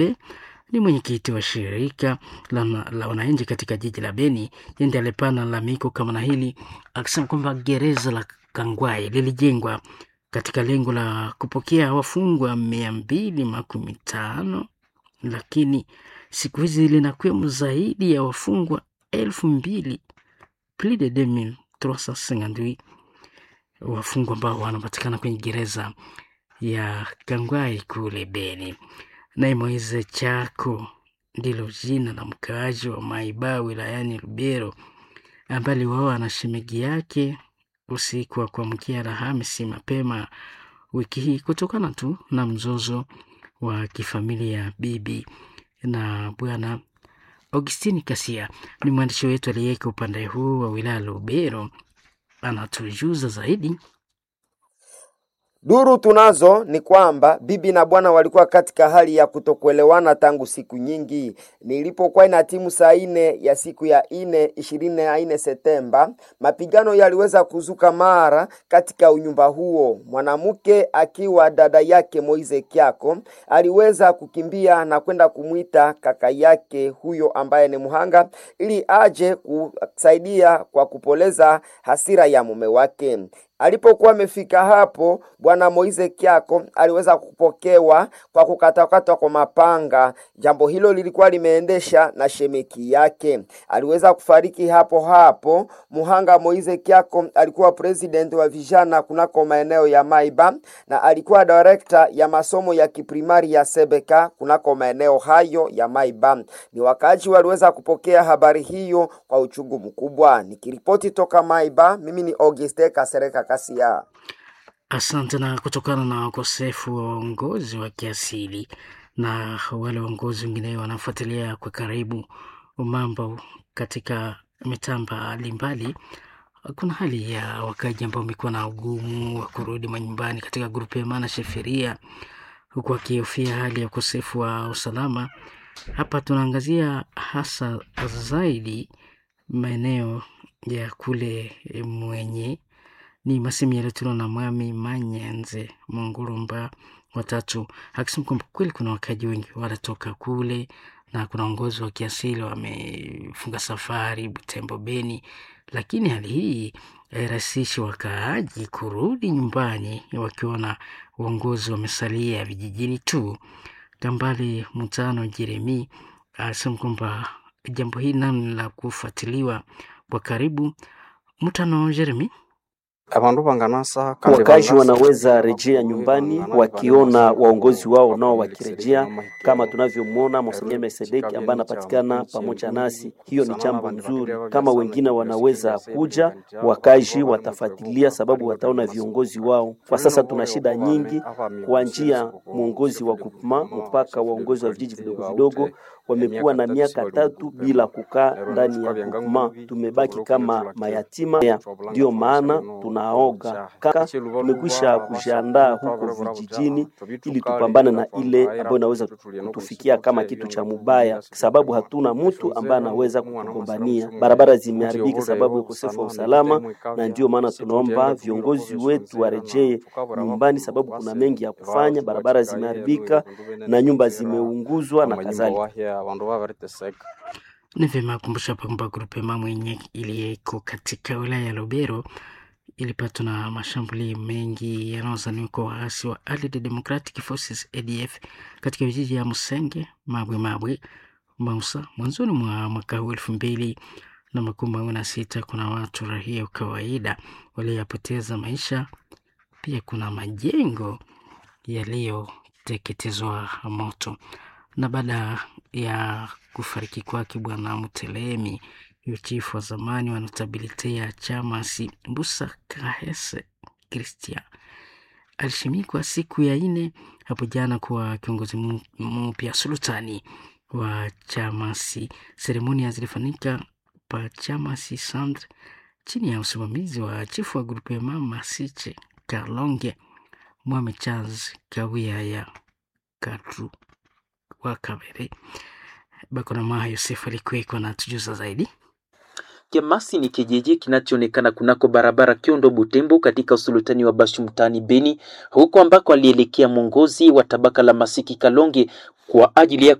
ni mwenyekiti wa shirika la, la wananchi katika jiji la Beni. Yeye alipana lalamiko kama na hili akisema kwamba gereza la Kangwai lilijengwa katika lengo la kupokea wafungwa mia mbili makumi tano lakini siku hizi linakwemo zaidi ya wafungwa elfu mbili plus de 2358 wafungwa ambao wanapatikana kwenye gereza ya Kangwai kule Beni. Naye Moise Chako ndilo jina la mkaaji wa Maiba wilayani Lubero ambaye aliuawa na shemegi yake usiku wa kuamkia Alhamisi mapema wiki hii kutokana tu na mzozo wa kifamilia bibi na bwana. Augustini Kasia ni mwandishi wetu aliyeko upande huu wa wilaya Lubero, anatujuza zaidi. Duru tunazo ni kwamba bibi na bwana walikuwa katika hali ya kutokuelewana tangu siku nyingi. Nilipokuwa ina timu saa ine ya siku ya ine ishirini na ine Septemba, mapigano yaliweza kuzuka mara katika unyumba huo. Mwanamke akiwa dada yake Moize Kyako aliweza kukimbia na kwenda kumwita kaka yake huyo ambaye ni muhanga, ili aje kusaidia kwa kupoleza hasira ya mume wake. Alipokuwa amefika hapo, bwana Moize Kyako aliweza kupokewa kwa kukatakatwa kwa mapanga. Jambo hilo lilikuwa limeendesha na shemeki yake, aliweza kufariki hapo hapo. Muhanga Moize Kyako alikuwa president wa vijana kunako maeneo ya Maiba na alikuwa director ya masomo ya kiprimari ya Sebeka kunako maeneo hayo ya Maiba. Ni wakaaji waliweza kupokea habari hiyo kwa uchungu mkubwa. Nikiripoti toka Maiba, mimi ni Auguste Kasereka Kasia. Asante. Na kutokana na ukosefu wa uongozi wa kiasili na wale waongozi wengine wanafuatilia kwa karibu mambo katika mitaa mbalimbali, kuna hali ya wakaji ambao wamekuwa na ugumu wa kurudi manyumbani katika grupu ya maana sheferia, huku wakihofia hali ya ukosefu wa usalama. Hapa tunaangazia hasa zaidi maeneo ya kule mwenye ni masemi yaliyotolewa na Mwami Manyenze Mungurumba watatu akisema kwamba kweli kuna wakaji wengi wanatoka kule na kuna uongozi wa kiasili wamefunga safari Butembo, Beni, lakini hali hii hairahisishi wakaaji kurudi nyumbani wakiona uongozi wamesalia vijijini tu. Kambale Mutano Jeremi anasema kwamba jambo hili nalo la kufuatiliwa kwa karibu. Mutano Jeremi Wakazi wanaweza rejea nyumbani wakiona waongozi wao nao wakirejea, kama tunavyomwona Monseigneur Melkisedeki ambaye anapatikana pamoja nasi. Hiyo ni jambo nzuri. Kama wengine wanaweza kuja, wakazi watafuatilia, sababu wataona viongozi wao. Kwa sasa tuna shida nyingi, kuanzia mwongozi wa kupma mpaka waongozi wa vijiji vidogo vidogo wamekuwa na miaka tatu bila kukaa ndani ya kupma. Tumebaki kama mayatima, ndiyo maana tunaoga kaka, tumekwisha kujiandaa huko vijijini ili tupambane na ile ambayo inaweza kutufikia kama kitu cha mubaya, sababu hatuna mtu ambaye anaweza kutugombania. Barabara zimeharibika sababu ya ukosefu wa usalama, na ndiyo maana tunaomba viongozi wetu warejee nyumbani, sababu kuna mengi ya kufanya. Barabara zimeharibika na nyumba zimeunguzwa na kadhalika. Ni vyema kumbusha kwamba grupe mwenye iliyeko katika wilaya ya Lubero ilipatwa na mashambulio mengi yanayozaniwa kwa waasi wa Allied Democratic Forces ADF katika vijiji ya Musenge, Mabwe Mabwe, Mausa mwanzoni mwa mwaka huu elfu mbili na makumi mawili na sita. Kuna watu rahia kawaida walioyapoteza maisha, pia kuna majengo yaliyoteketezwa moto. Na baada ya kufariki kwake Bwana Mutelemi huyo chifu wa zamani wa notabilite ya chama si Mbusa Kahese Christian alishimikwa siku ya ine hapo jana kuwa kiongozi mpya sultani wa chamasi. Seremonia zilifanyika pa chamasi Sandre chini ya usimamizi wa chifu wa grupu ya mama Siche Kalonge Mwame Charles Kawia ya Kadru wa Kabere. Bakonamaha Yosef alikuweko na tujuza zaidi. Kemasi ni kijiji kinachoonekana kunako barabara Kiondo Butembo katika usultani wa Bashu mtaani Beni, huko ambako alielekea mwongozi wa tabaka la Masiki Kalonge kwa ajili ya